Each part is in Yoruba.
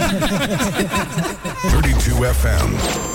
32 FM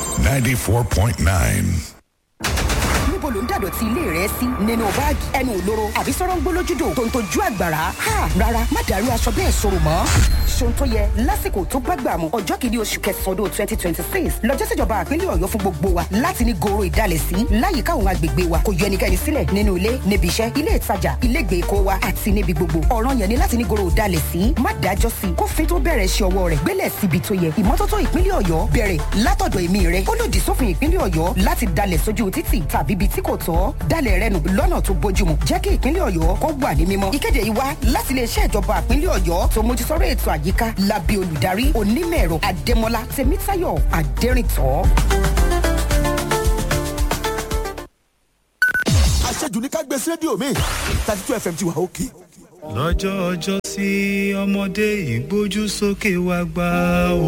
94.9. níbo ló ń dàdọ̀tí ilé rẹ sí nínú báàgì ẹnu òlóró àbí sọ̀rọ̀ ń gbólójúdò tó ń tojú àgbàrá ha rárá má dàrú aṣọ bẹ́ẹ̀ sọ̀rọ̀ mọ́. ṣòun tó yẹ lásìkò tó bá gbà mú ọjọ́ kìíní oṣù kẹsàn-án ọdún twenty twenty six lọ́jọ́ síjọba àpínlẹ̀ ọ̀yọ́ fún gbogbo wa láti ní goro ìdálẹ̀ sí láyìíká àwọn agbègbè wa kò yọ ẹnikẹ́ni sílẹ̀ nínú ilé níbi iṣẹ́ ilé ìtajà ilé ìgbèkó wa àti níbi gbogbo ọ̀ràn yẹn ni láti ní goro ìdálẹ̀ sí má dájọ́ sí kófin tó bẹ̀rẹ̀ ṣe ọwọ́ rẹ̀ gbélẹ̀ síbi tó yẹ ìmọ́tótó ìpínlẹ̀ ọ̀yọ́ bẹ̀rẹ̀ látọ̀dọ̀ èmi rẹ̀ ó lòdì sófin ìpínlẹ̀ ọ̀yọ́ láti dalẹ̀ sójú títì tàbí ibi tí kò tọ́ dalẹ̀ rẹ nù lọ́nà tó bójúmu jẹ́ kí ìpínlẹ̀ ọ̀yọ́ kó wà ní mímọ́. ìkéde yìí wá láti iléeṣẹ́ ìjọba ìpínlẹ̀ ọ̀yọ́ tó mójútóró ètò àyíká lábẹ́ olùdarí onímọ̀-ẹ̀rọ adémọlá tèmítáyọ̀ adẹ́rìntọ́. àṣejù ní ká gbé sí rédíò mi thirty two fm ti wà òkè. lọ́jọ́ ọjọ́ sí ọmọdé ìgbójú sókè wá gbá o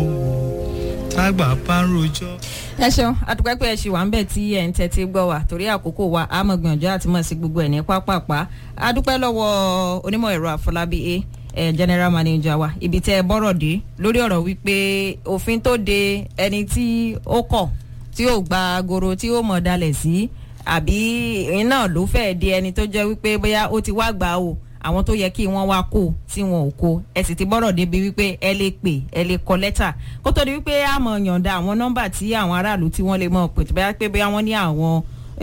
tágbà bá ń rojọ́. ẹ ṣeun àtúpẹ́ pé ẹ ṣì wà ń bẹ̀ tí ẹ̀ ń tẹ́tí gbọ́ wa torí àkókò wa a mọ̀ gbìyànjú àti mọ̀ sí gbogbo ẹ̀ ní pápápá adúpẹ́ lọ́wọ́ onímọ̀ ẹ̀rọ àfọlábí a ẹ̀ general manager wa ibi tẹ́ ẹ bọ́rọ̀ dé lórí ọ̀rọ̀ wípé òfin tó de ẹni tí ó kọ̀ tí ó gba agoro tí ó mọ̀ dalẹ̀ sí àbí iná ló fẹ́ẹ́ di ẹni tó jẹ́ wípé bóyá ó ti wá gbà o àwọn tó yẹ kí wọ́n wá kó tí wọn ò kó ẹ sì ti bọ́rọ̀ débi wípé ẹ lè pè ẹ lè kọ lẹ́tà kó tó di wípé a mọ̀ yọ̀ǹda àwọn nọ́mbà tí àwọn aráàlú tí wọ́n lè mọ̀ pè tó bá pé bóyá wọ́n ní àwọn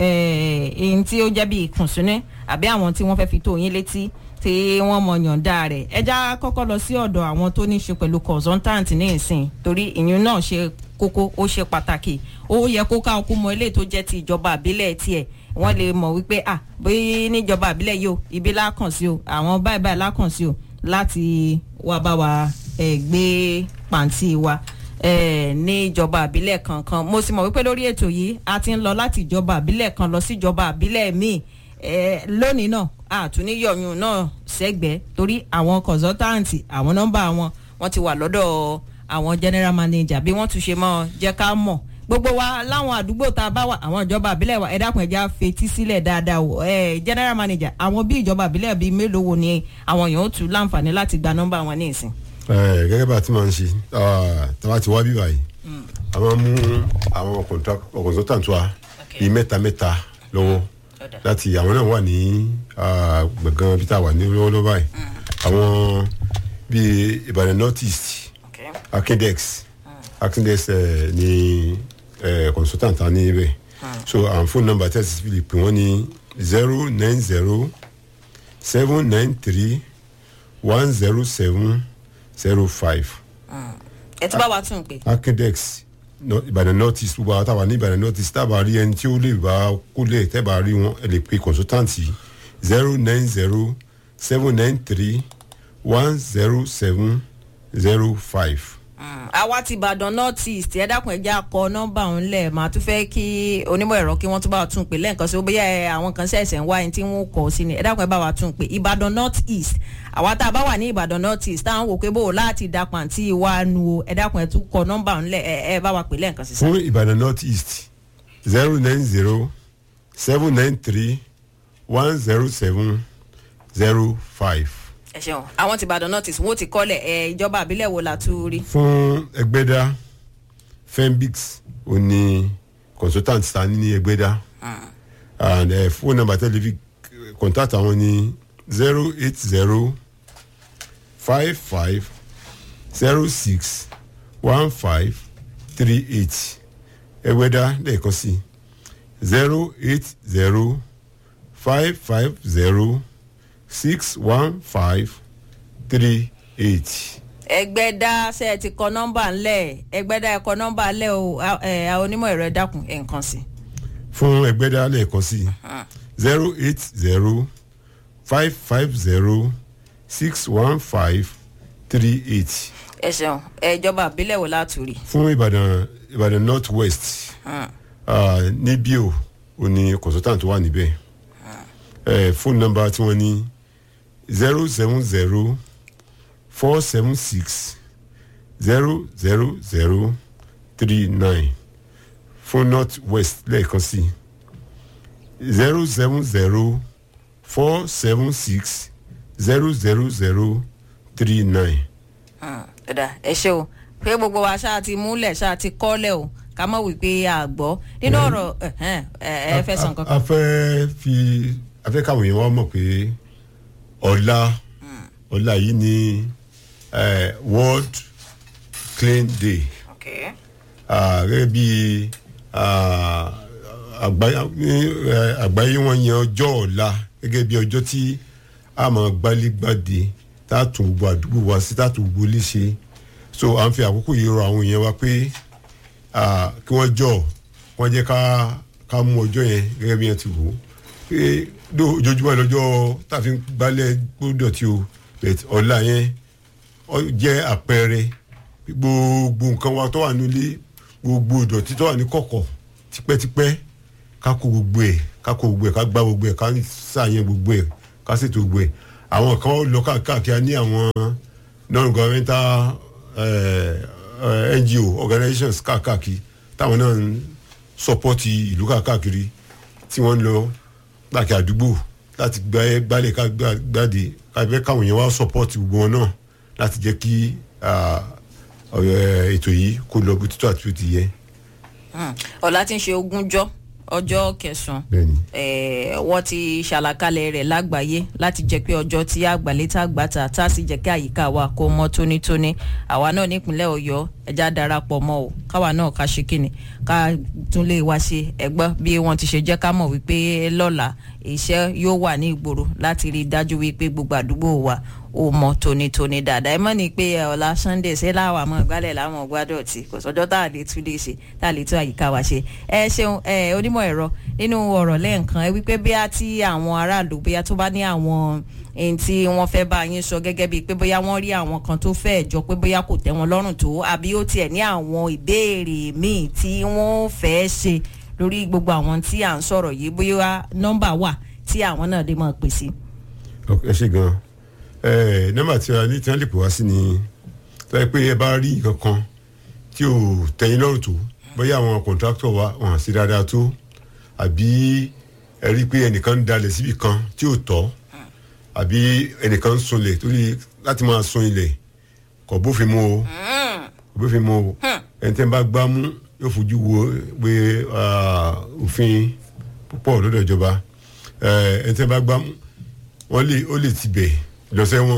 ẹ̀ẹ́n tí ó jẹ́ bí ìkùnsínú àbí àwọn tí wọ́n fẹ́ fi tó yín létí tí wọ́n mọ̀ yọ̀ǹda rẹ̀ ẹ já kọ́kọ́ lọ sí ọ̀dọ̀ àwọn tó ní í ṣe pẹ̀lú consultant ní ìsìn torí ìyún náà ṣe kókó ó ṣe pàtàkì ó yẹ kó ká ọkú mọ ilé tó jẹ́ ti ìjọba àbílẹ̀ tiẹ̀ wọ́n lè mọ̀ wípé à bí níjọba àbílẹ̀ yìí o ibi lákàn sí o àwọn báyìí báyìí lákàn sí o láti wá bá wa ẹ̀ gbé pàǹtí wa ní ìjọba àbílẹ̀ kankan mo sì mọ̀ wípé lórí ètò yìí a ti ń lọ láti ìjọba àbílẹ̀ kan lọ sí ìjọba àbílẹ̀ míì lónìí náà àtúníyọ̀yún náà sẹ́gbẹ̀ẹ́ torí àwọn consultant àwọn nọ́mbà wọn wọ́n ti wà lọ́dọ̀ àwọn general manager bí wọ́n tún ṣe mọ́ jẹ́ ká mọ̀ gbogbo wa láwọn àdúgbò tá a bá wà àwọn ìjọba àbílẹ̀ wa ẹ dákun ẹja fetí sílẹ̀ dáadáa o ẹ general manager àwọn bí ìjọba àbílẹ̀ bíi mélòó wo ni àwọn èèyàn ó tún láǹfààní láti gba nọ́mbà wọn ní ìsìn. ẹ gẹ́gẹ́ bá a ti máa ń ṣe tàbá ti wá bí báyìí a máa mú àwọn consultant wa bíi mẹ́ta mẹ́ta lọ́wọ́ láti àwọn náà wà ní gbọ̀ngàn bí tá a wà ní lọ́wọ́lọ́wọ́ báyìí àwọn bíi ìbàdàn north east akindex akindex ní consultant ta ní ibẹ̀ so àwọn phone number tẹ́sí fi lè pè wọ́n ní zero nine zero seven nine three one zero seven zero five. ẹ ti bá wa tún un pé. akindex ìbàdàn north east gbogbo àwọn táwa ní ìbàdàn north east tábà rí ẹni tí ó lè bá kó lè tẹ́bà rí wọn ẹ lè pe consultant yìí zero nine zero seven nine three one zero seven zero five. àwa ti ìbàdàn north east ẹ dákun ẹ jẹ́ akọ nọ́mbà òun lẹ̀ máa tún fẹ́ kí onímọ̀ ẹ̀rọ kí wọ́n tún bá wa tún pè lẹ́ẹ̀kan sí bóyá ẹ àwọn kan ṣẹ̀ṣẹ̀ ń wá ẹni tí wọ́n kọ̀ sí ni ẹ dákun ẹ bá wa tún pè ìbàdàn north east àwa tá a bá wà ní ìbàdàn north east táwọn wò pé bò láti da pàǹtí wa nu o ẹ dákun ẹ tún kọ nọ́mbà òun lẹ̀ ẹ bá wa pè lẹ́ẹ̀kan sí. fún ìbàdàn north east zero nine zero seven nine three one zero seven zero five ẹ ṣeun àwọn ti ìbàdàn north east wọn ò ti kọ́lẹ̀ ẹ ìjọba àbílẹ̀ wo la tún rí. fún ẹgbẹ́dá fembix ò ní consultant ta ní ẹgbẹ́dá and uh, phone number tẹ́lifí contact àwọn ní zero eight zero five five zero six one five three eight ẹgbẹ́dá lẹ́ẹ̀kan sí zero eight zero five five zero six one five three eight. ẹgbẹ́dá ṣe ẹ ti kọ nọ́mbà ńlẹ̀ ẹgbẹ́dá ẹ kọ nọ́mbà ńlẹ̀ o ẹ àwọn onímọ̀ ẹ̀rọ ẹ dákun ẹ̀ nǹkan sí. fún ẹgbẹ́dá lẹ́ẹ̀kan sí zero eight zero five five zero six one five three eight. ẹ ṣeun ìjọba àbílẹ̀ wo láti rí. fún ìbàdàn ìbàdàn north west níbí o ò ní consultant wà níbẹ̀ fóònù nọ́mbà tí wọ́n ní zero seven zero four seven six zero zero zero three nine fún north west lẹ́ẹ̀kan sí zero seven zero four seven six zero zero zero three nine. ẹ̀dá ẹ ṣe o pé gbogbo wa ṣáà ti múlẹ̀ ṣáà ti kọ́lẹ̀ o ká mọ̀ wípé a gbọ́ nínú ọ̀rọ̀ ẹ̀hẹ́n, ẹ ẹ fẹ́ sàn a kankan. fẹ́ fi a fẹ́ káwọn èèyàn wá mọ̀ pé ọ̀la ọ̀la yìí ni eh, world clean day Okay. Ah, gẹ́gẹ́ bí ah, àgbáyé eh, àgbáyé wọn yan ọjọ́ ọ̀la gẹ́gẹ́ bí ọjọ́ tí a máa gbálégbádé tá a tún gbogbo àdúgbò wa sí tá a tún gbogbo ilé ṣe so à ń fi àkókò yìí rọ àwọn èèyàn wa pé ah, kí wọ́n jọ wọ́n jẹ́ ká ká mú ọjọ́ yẹn gẹ́gẹ́ bí wọ́n ti wò ó pé dó ojoojúmọ́ lọ́jọ́ tá a fi ń gbálẹ̀ gbódò tí o but ọ̀la yẹn ó jẹ́ àpẹẹrẹ gbogbo nǹkan wa tó wà nílé gbogbo ìdọ̀tí tó wà ní kọ̀kọ̀ tipẹ́tipẹ́ ká kó gbogbo ẹ̀ ká kó gbogbo ẹ̀ ká gbá gbogbo ẹ̀ ká sàyẹn gbogbo ẹ̀ ká ṣètò gbogbo ẹ̀ àwọn kan lọ káàkiri ní àwọn non-governmental eh, eh, ngo organizations káàkiri táwọn náà ń sọpọ́tì ìlú káàkiri tí wọ́n ń lọ káàkiri àdúgbò láti gbá- gbálẹ̀ ká gbá- gbáde ká fẹ́ káwọn yẹn wá sọpọ́tì gbogbo wọn náà láti jẹ́ kí ah, ọ̀rọ̀ ètò yìí kó lọ bó títọ́ àti bó ti yẹ. Hmm. ọ̀la tí ń ṣe ogúnjọ́ ọjọ́ kẹsàn-án bẹ́ẹ̀ni eh, wọ́n ti ṣàlàkalẹ̀ rẹ̀ lágbàáyé láti jẹ́ pé ọjọ́ tí àgbàlétà gbàtà tá a sì jẹ́ kí àyíká wa kó mọ́ tónítóní àwa náà nípínlẹ̀ ọ̀yọ́ ẹja darapọ̀ mọ́ o káwa náà ká ṣe kíni ká tún lè wá ṣe ẹgbọ́n bí wọ́n ti ṣe jẹ́ ká mọ̀ wípé lọ́la iṣẹ́ yóò wà ní ìgboro láti rí i dájú wípé gbogbo àdúgbò wa ó mọ tónítóní dáadáa ẹ mọ̀ ní pé ẹ, ọ̀la sunday ṣé láwọn àmọ́ ìgbálẹ̀ láwọn gbádùn tí kò sọ́jọ́ tá a lè tún lè ṣe tá a lè tún àyíká wa ṣe ẹ ṣeun ẹ onímọ̀ ẹ̀rọ nínú ọ̀rọ̀ lẹ́ẹ̀kan ẹ wípé bí a ti àwọn aráàlú bóyá tó bá ní àwọn ẹni tí wọ́n fẹ́ bá yín sọ gẹ́gẹ́ bíi pé bóyá wọ́n rí àwọn kan tó fẹ́ jọ pé bóyá kò tẹ́ wọn lọ́rùn tó àbí ó tiẹ̀ ní àwọn ìbéèrè míì tí wọ́n fẹ́ ṣe lórí gbogbo àwọn tí à ń sọ̀rọ̀ yìí bóyá nọ́mbà wà tí àwọn náà lè máa pè sí. ẹ ṣe gan ẹ nọ́mbà tí a ní tí wọ́n lè pè wá sí ni tó yẹ pé ẹ bá rí nǹkan kan tí ò tẹ́yìn lọ́rùn tó bóyá àwọn kọ̀ǹtráktọ̀ wa wọn à sí dáadáa tó àbí ẹ rí i pé ẹnìkan ń dalẹ̀ síbi kan tí ò tọ́ àbí ẹnìkan ń sunlẹ̀ torí láti máa sun ilẹ̀ kò bófin mu o kò bófin mu o ẹni tẹ́ ń bá gbá mú yóò fojú wo pé ah, òfin púpọ̀ lọ́dọ̀ ìjọba Eh, ẹni tẹ́ ń bá gbá mú wọ́n lè ó lè tibẹ̀ lọ sẹ́wọ̀n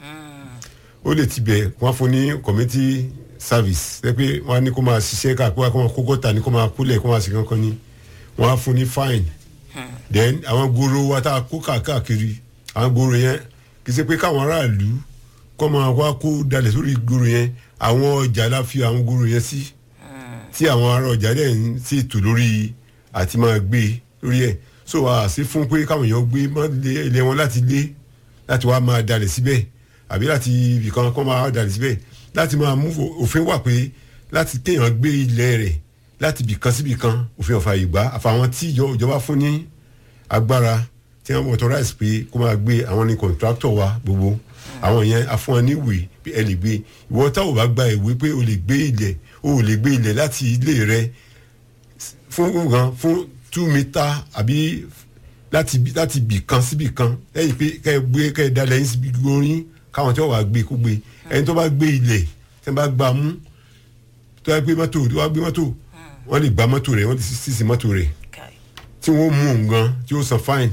ó lè tibẹ̀ wọ́n á fún ní community service ṣe pé wọ́n á ní kó máa ṣiṣẹ́ káàkiri kó máa kó gọ́tà ní kó máa kúlẹ̀ kó máa ṣe kankan ní wọ́n á fún ní fine then àwọn gbòòrò wa tá a kó káàkiri àwọn gbòòrò yẹn kì í ṣe pé káwọn aráàlú kọ́ máa wá kó dalẹ̀ sórí gbòòrò yẹn àwọn ọjà la fi àwọn gbòòrò yẹn sí tí àwọn ará ọjà dẹ̀ ń ṣètò lórí àti máa gbé lórí ẹ̀ so a sì fún pé káwọn èèyàn gbé mọ́ ilé- ilé wọn láti lé láti wá máa dalẹ̀ síbẹ̀ àbí láti ibìkan kọ́ máa dalẹ̀ síbẹ̀ láti máa mú òfin wà pé láti kéèyàn gbé ilẹ̀ rẹ̀ láti ibìkan síbìkan òfin ọ̀fà ìgbà àfàwọn tí ìjọ- ìjọba fún ní agbára tí wọ́n authorize pé kó máa gbé àwọn ní contractor wa gbogbo àwọn yẹn afún wọn ní ìwé pé ẹ lè gbé ìwọ tá ò bá gba ìwé pé o lè gbé ilẹ̀ o ò lè gbé ilẹ̀ láti ilé rẹ fún nǹkan fún two meter àbí láti bí- láti bì kan síbì kan lẹ́yìn pé kẹ́ ẹ gbé kẹ́ ẹ dalẹ̀ yín síbi orin káwọn tí wọ́n wá gbé kó gbé ẹni tó bá gbé ilẹ̀ tí wọ́n bá gbà mú tó bá gbé mọ́tò tó bá gbé mọ́tò wọ́n lè gba mọ́tò rẹ̀ wọ́n lè sísì mọ́tò rẹ̀ tí wọ́n mú un gan tí ó san fine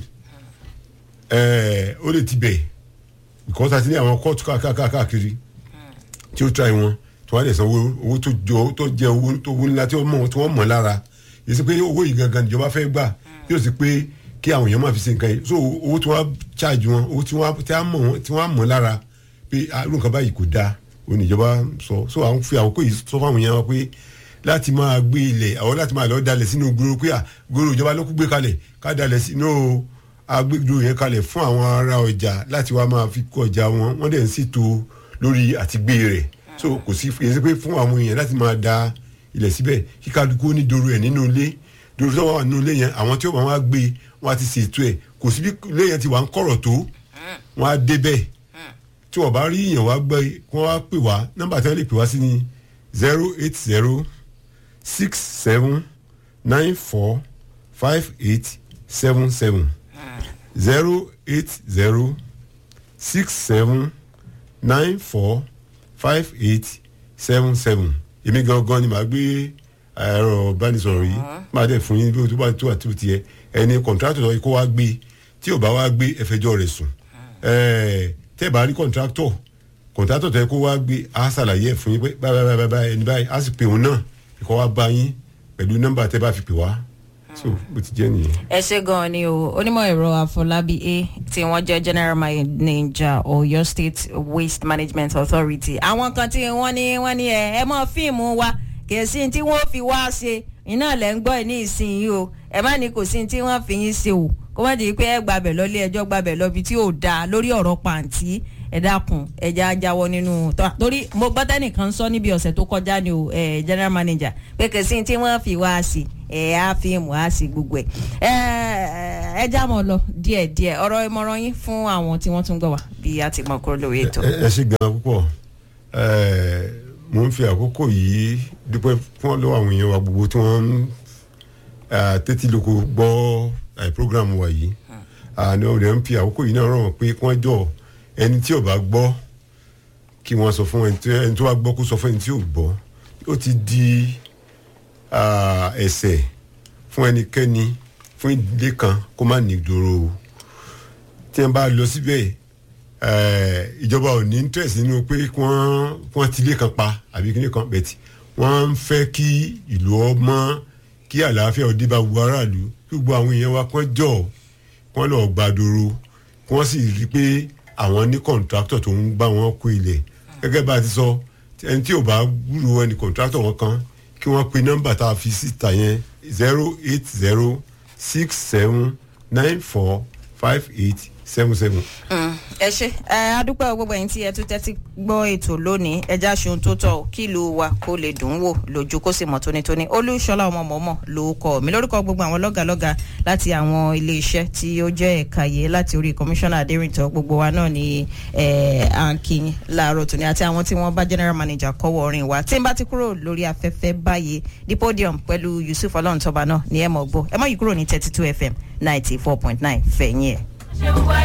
ẹ̀ẹ́ ó lè ti bẹ̀ because àti ní àwọn kóòtù káàkiri tí ó try wọn tí wọ́n á lè san owó owó tó jọ tó jẹ owó tó owó ńlá tí wọ́n mọ̀ tí wọ́n mọ̀ lára yìí sí pé owó yìí gangan níjọba fẹ́ gbà yóò sì pé kí àwọn èèyàn máa fi ṣe nǹkan yìí so owó tí wọ́n á charge wọn owó tí wọ́n á tí wọ́n á mọ̀ wọn tí wọ́n á mọ̀ lára pé irú nǹkan báyìí kò dáa òun níjọba sọ so àwọn fi àkókò yìí sọ fáwọn èèyàn wa pé láti máa gbé ilẹ̀ àwọn láti máa lọ dalẹ̀ sínú gbòòrò pé à gbòòrò ìjọba ló kú gbé kalẹ̀ ká dalẹ̀ sínú agbègbè yẹn kalẹ̀ fún àwọn ará ọjà láti wá máa fi kó ọjà wọn wọ́n dẹ̀ ń ṣètò lórí àtìgbé rẹ̀ so kò sí kì í ṣe pé fún àwọn èèyàn láti máa da ilẹ̀ síbẹ̀ kí kálukú ní doro ẹ̀ nínú ilé doro tó wà nínú ilé yẹn àwọn tí ó bá wá gbé wọn á ti ṣètò ẹ̀ kò sí bí ilé yẹn ti wà ń kọ̀rọ̀ tó wọn á débẹ̀ tí wọn bá rí èèyàn wá gbé kí wọn wá pè wá nọ́mbà tí wọn lè pè wá sí ni zero eight zero six seven nine four five eight seven seven zero eight zero six seven nine four five eight seven seven èmi gangan ni màá gbé ẹ̀rọ ìbánisọ̀rọ̀ yìí máa dẹ̀ fún yín bí o tó bá tó àti o tiẹ̀ ẹni kọ̀ǹtrátọ̀ yìí kó wá gbé tí ò bá wá gbé ẹfẹjọ́ rẹ̀ sùn ẹ̀ẹ́ tẹ́ ẹ bá rí kọ̀ǹtrátọ̀ kọ̀ǹtrátọ̀ tẹ́ kó wá gbé á ṣàlàyé ẹ̀ fún yín pé báyìí báyìí báyìí ẹni báyìí á sì pè òun náà kó wá bá yín pẹ̀lú nọ́mbà tẹ́ bá fi pè wá so bó ti jẹ́ nìyẹn. ẹ ṣe gan-an ni o onímọ̀ ẹ̀rọ àfọlábí a tí wọ́n jẹ́ general manager ọ̀yọ́ state waste management authority àwọn kan tí wọ́n ní wọ́n ní ẹ ẹ mọ fíìmù wa kì í sí tí wọ́n fi wá ṣe iná lẹ́ ń gbọ́ ẹ̀ ní ìsinyìí o ẹ má ní kò sí tí wọ́n fi yín ṣe o kó má di pé ẹ gbàbẹ̀ lọ ilé ẹjọ́ gbàbẹ̀ lọ ibi tí ò dáa lórí ọ̀rọ̀ pàǹtí ẹ dákun ẹja jáwọ́ nínú tọ́ torí mo gbọ́ tẹ́nìkan sọ níbi ọ̀sẹ̀ tó kọjá ni o ẹ general manager pé kò sí tí wọ́n fi wá sí ẹ á fíìmù á sí gbogbo ẹ ẹ já mọ́ lọ díẹ̀díẹ̀ ọ̀rọ̀ ìmọ̀ràn yín fún àwọn tí wọ́n tún gbọ́ wá bí a ti mọ̀ kúrò lórí ètò. ẹ ẹ ṣe gan púpọ̀ ẹ mo ń fi àkókò yìí dúpẹ́ fún lọ́wọ́ àwọn èèyàn wa gbogbo tí wọ́n ń eh, tẹ́tí lóko gbọ́ eh, program wa yìí àná ọ̀rẹ́ ń fi àkókò yìí náà rọ̀ wọ́n pé kí wọ́n jọ ẹni tí ò bá gbọ́ kí wọ́n sọ fún ẹni tí- ẹni tó bá gbọ́ kó sọ fún ẹni tí ò gbọ́ ó ti di ah, ẹ̀ṣẹ̀ fún ẹnikẹ́ni fún ìdílé kan kó má ní ìdòrò o tí wọ́n bá lọ síbẹ̀ eh, ìjọba ò ní interest nínú pé kí wọ́n kí wọ́n tilé kan pa àbí kíní kan bẹ̀tì wọ́n ń fẹ́ kí ìlú ọmọ kí àlàáfíà òde bá gbogbo aráàlú kí gbogbo àwọn èèyàn wa kán jọ kán lọ gbàdúró kí wọ́n sì rí i pé àwọn ní kọ̀ǹtráktọ̀ tó ń bá wọn kó ilẹ̀ gẹ́gẹ́ bá a ti sọ ẹni tí ò bá gbúrò ẹni kọ̀ǹtráktọ̀ wọn kan kí wọ́n pe nọ́mbà tá a fi síta yẹn zero eight zero six seven nine four five eight seven seven. ẹ ṣe ẹ adúpẹ́ gbogbo ẹ̀yin tí ẹ tún tẹ́tí gbọ́ ètò lónìí ẹja ṣeun tó tọ̀ kí ìlú wa kó lè dùn ún wò lójú kó sì mọ̀ tónítóní olúṣọlá ọmọ mọ̀ọ́mọ̀ ló kọ́ mi lórúkọ gbogbo àwọn lọ́gàlọ́gà láti àwọn iléeṣẹ́ tí ó jẹ́ ẹ̀ka yìí láti orí kọmíṣánná adérìntàn gbogbo wa náà ni ẹ̀ à ń kíyìn láàárọ̀ tòní àti àwọn tí wọ́n bá general manager kọ́wọ́ orin wa tí n bá ti kúrò lórí afẹ́fẹ́ báyìí the podium pẹ̀lú yusuf ọlọ́run tọ́ba náà ni ẹ mọ̀ gbọ́ ẹ mọ̀ yìí kúrò ní thirty two fm ninety four point nine fẹ̀yìn ẹ̀.